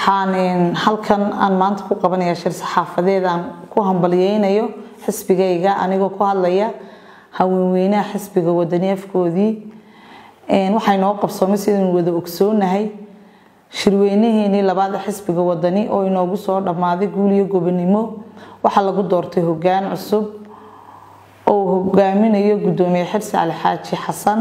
waxaan halkan aan maanta ku qabanayaa shir saxaafadeed aan ku hambalyeynayo xisbigayga anigoo ku hadlaya haweenweynaha xisbiga wadani afkoodii waxay noo qabsoomay sidaynu wada ogsoonahay shirweynaheenii labaad xisbiga wadani oo inoogu soo dhammaaday guuliyo gobonimo waxaa lagu doortay hogaan cusub oo hogaaminayo gudoomiye xirsi cali xaaji xasan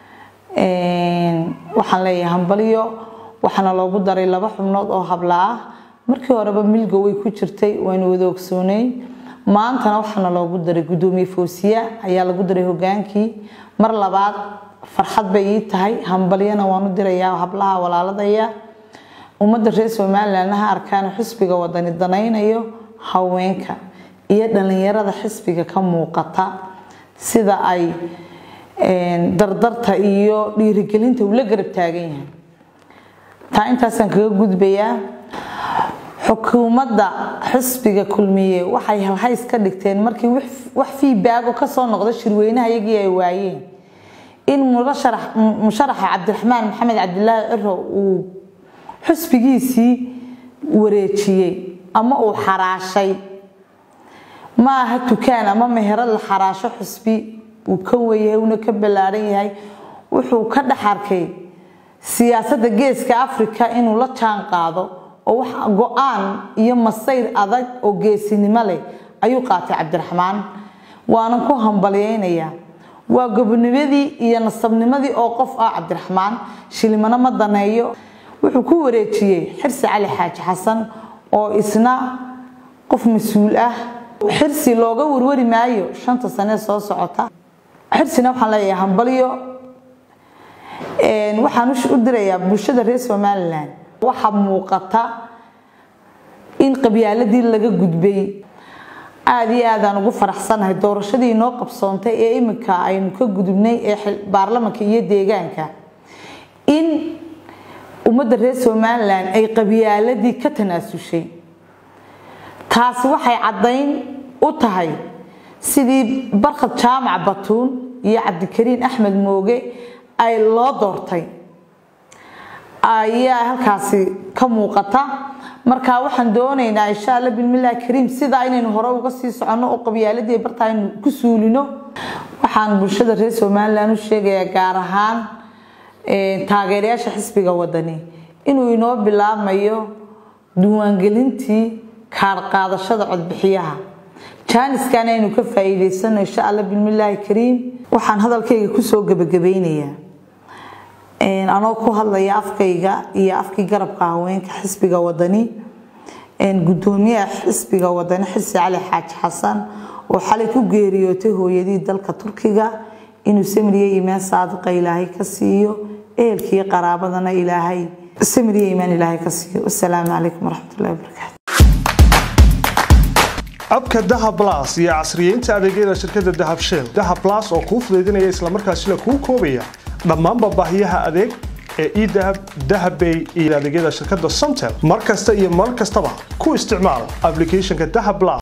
waxaan leeyahay hambalyo waxaana loogu daray laba xubnood oo habla ah markii horeba milgo way ku jirtay waynu wada ogsooneyn maantana waxaana loogu daray gudoomiye foosiya ayaa lagu daray hogaankii mar labaad farxad bay ii tahay hambalyana waanu dirayaa hablaha walaaladaya ummadda reer somalilan ha arkaan xisbiga wadani danaynayo haweenka iyo dhalinyarada xisbiga ka muuqata sida ay dardarta iyo dhiirigelinta ula garab taagan yahay taa intaasaan kaga gudbayaa xukuumadda xisbiga kulmiye waxay halhays ka dhigteen markii wax fiibaago kasoo noqda shirweynaha iyagii ay waayeen in musharaxa cabdiraxmaan maxamed cabdilaahi ciro uu xusbigiisii wareejiyey ama uu xaraashay ma aha dukaan ama meherad la xaraasho xusbi uu ka weyahay uuna ka ballaaran yahay wuxuu ka dhex arkay siyaasadda geeska africa inuu la jaan qaado oo wax go-aan iyo masayr adag oo geesinimo leh ayuu qaatay cabdiraxmaan waanan ku hambalyeynayaa waa gobonimadii iyo nasabnimadii oo qof ah cabdiraxmaan shilimano ma daneeyo wuxuu ku wareejiyey xirsi cali xaaji xasan oo isna qof mas-uul ah xirsi looga warwari maayo shanta sanee soo socota xirsina waxaan leeyahay hambalyo waxaan u dirayaa bulshada reer somalilan waxaa muuqata in qabyaaladii laga gudbay aada iyo aadaan ugu faraxsanahay doorashadii inoo qabsoontay ee iminka aynu ka gudubnay ee baarlamanka iyo deegaanka in ummadda reer somalilan ay qabyaaladii ka tanaasushay taasi waxay caddayn u tahay sidii barkhad jaamac batuun iyo cabdikariin axmed mooge ay loo doortay ayaa halkaasi ka muuqata marka waxaan doonaynaa insha alla bilmillahi kariim sidaa inaynu hore uga sii soconno oo qabyaaladii barta aynu ku suulino waxaan bulshada reer somalilan u sheegayaa gaar ahaan taageerayaasha xisbiga wadani inuu inoo bilaabmayo diiwaangelintii kaarqaadashada codbixiyaha jaaniskan aynu ka faa'iidaysano insha alla bilmillaahi kariim waxaan hadalkayga kusoo gebagabaynayaa anoo ku hadlaya afkayga iyo afkii garabka haweenka xisbiga wadani gudoomiyaha xisbiga wadani xirsi cali xaaji xasan oo xalay ku geeriyootay hooyadii dalka turkiga inuu samiriye imaan saadiqa ilaahay ka siiyo ehelkiiyo qaraabadana ilaahay samiriye imaan ilaahay ka siiyo wasalaamu calaykum waraxmatullahi wabarakaatu abka dahab las iyo casriyeynta adeegyada shirkadda dahab shell dahab las oo kuu fudaydinaya islamarkaasina kuu koobaya dhammaanba baahiyaha adeeg ee edahab dahabbay iyo adeegyada shirkadda somtel mar kasta iyo mar kastaba ku isticmaal aplicathonka dahab las